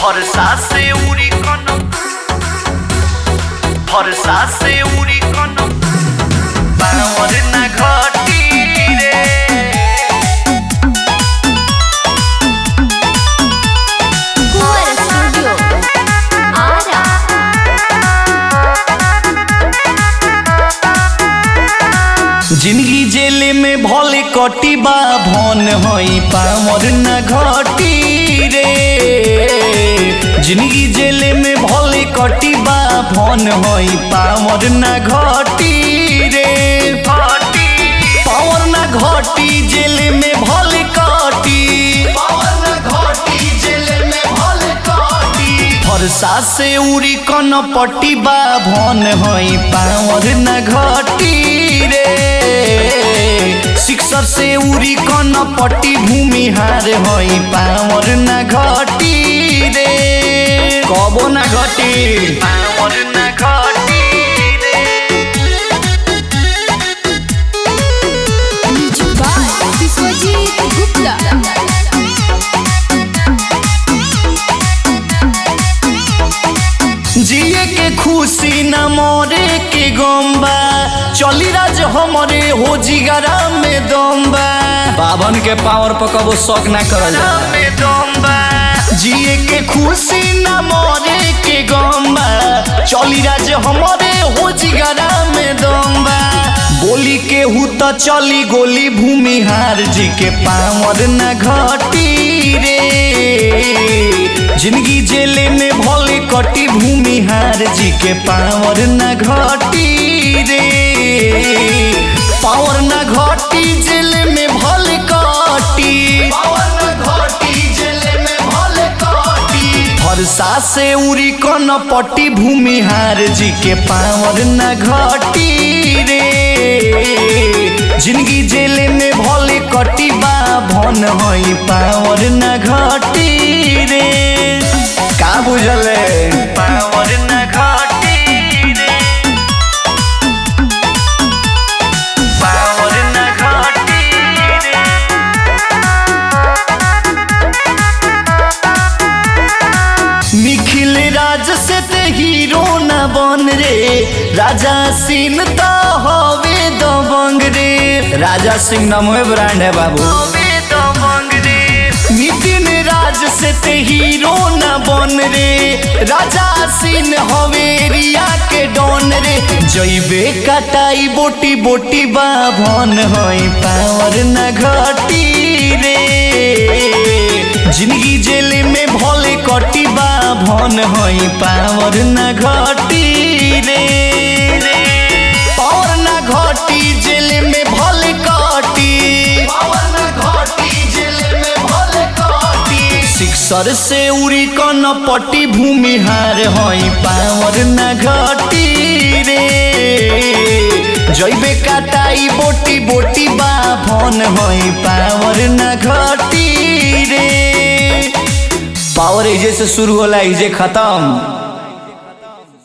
ভরসা সে উড়ি কোন ভরসা সে উড়ি কোন পাওয়ার না ঘটি রে Cuore Studio. Ara. जिंदगी जेले में भले कटी बा भन हई पावर न घटी रे जिंदगी जेले में भले कटी बा भन हई पावर न घटी रे पावर न घटी जेले में भले कटी पावर न घटी जेले में भले कटी फरसा से उड़ी कन पट्टी बा भन हई पावर न घटी रे शिक्षर से उड़ी कन पट्टी भूमिहार हई पावर न घटी रे कबो न घटी पावर न घटी रे Music by Biswajit Gupta. जिए के खुशी न मोरे के गम्बा चली राज हमरे हो जिगरा में दम्बा बावन के पावर पर कबो शौक ना करल जिए के खुशी न मोरे के गम्बा चली राज हमरे हो जिगरा में दम्बा बोली के हु त चली गोली भूमिहार जी के पावर न घटी रे जिंदगी जेले में भले कटी भूमिहार जी के पावर न घटी रे पावर न घटी जेले में भले कटी पावर न घटी जेले में भले कटी फरसा से उड़ी कन पट्टी भूमिहार जी के पावर न घटी रे जिंदगी जेले में भले कटी बा भन हई पावर न घटी रे का बुझले पावर न घटी रे पावर न घटी रे निखिल राज से ते हीरो न बन रे राजा सिंह तो हवे दबंग रे राजा सिंह नाम है ब्रांड है बाबू नितिन राज से ते हीरो न बन रे राजा सिंह हवे रिया के डॉन रे जइबे कटाई बोटी बोटी बाभन हई पावर न घटी रे जिंदगी जेले में भले कटी बा भन हई पावर न घटी रे पावर न घटी जेले में भले कटी पावर न घटी जेले में भले कटी शिक्षर से उड़ी कन पट्टी भूमिहार हई पावर न घटी रे जइबे काटाई बोटी बोटी बा भन हई पावर न घटी रे पावर एजे से शुरू होला एजे खत्म